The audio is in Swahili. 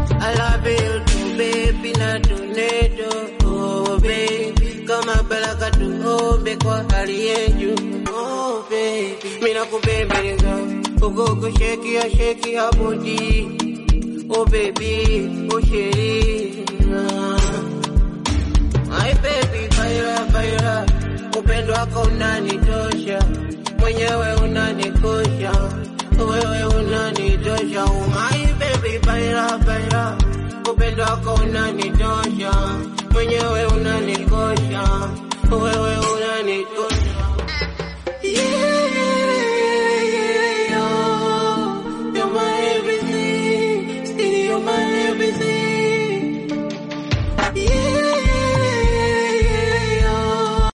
I love you too, baby, na tornado. Oh, baby, kama baraka tuombe kwa hali yetu. Oh, baby, mimi nakubembeleza uko kushekia shekia body. Oh, baby, oh, sheri. My baby, baila baila, upendo wako unanitosha, mwenyewe unanikosha, wewe unanitosha. Oh, my baby, baila baila, upendo wako unanitosha, mwenyewe unanikosha, wewe